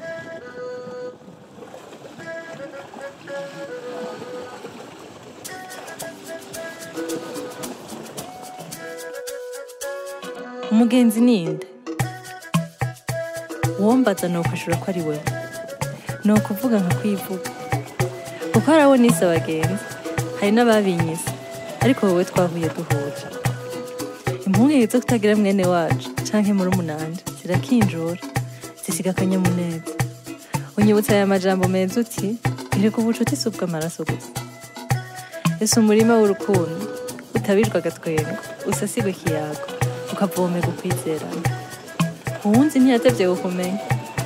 umugenzi ninde uwombaza ni ukwishura ko ari we ni ukuvuga nka kwivuga kuko hari abo nise abagenzi hari n'ababinyise ariko wowe twahuye duhuje impungenge zo kutagira mwene wacu canke muri umunanje zirakinjura zisiga akanyamuneza unyibutsa aya majambo meza uti ereka ubucuti si ubw'amaraso gusa ese umurima w'urukundo utabijwe agatwengo usasigwa ikiyago ukavomerwa ukwizerana uwunzi ntiyatevye kukumenya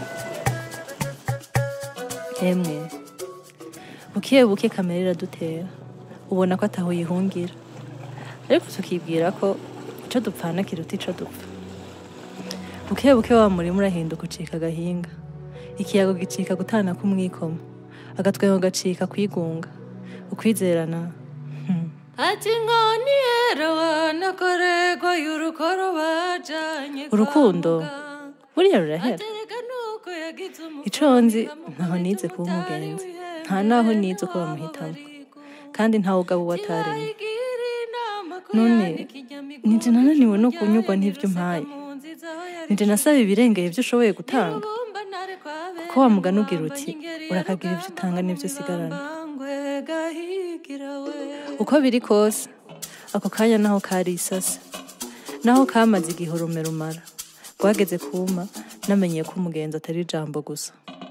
emwe buke buke kamera iradutera ubona ko ataho yihungira ariko tukibwira ko ico dupfana kiruta ico dupfa buke buke wa murima urahinduka ucika agahinga ikiyago gicika gutana k'umwikomo agatwengo gacika kwigunga ukwizerana hmm. ati nkoni yerawana korego y'urukoro bajanye kwa urukundo muganga. buriya rurahera Atereka nuko yagize ico nzi ntaho nize kuba umugenzi nta naho nize uko bamuhitamo kandi ntawe ugaba uwo ataremye none nije nananiwe no kunyurwa n'ivyo mpaye nije nasaba ibirengeye ivyo ushoboye gutanga kuko wa mugani ugira uti urakagira ivyo utanga n'ivyo usigarana uko biri kose ako kanya naho kari isasa naho kamaze igihe urume rumara rwageze kuma namenye ko umugenzi atari ijambo gusa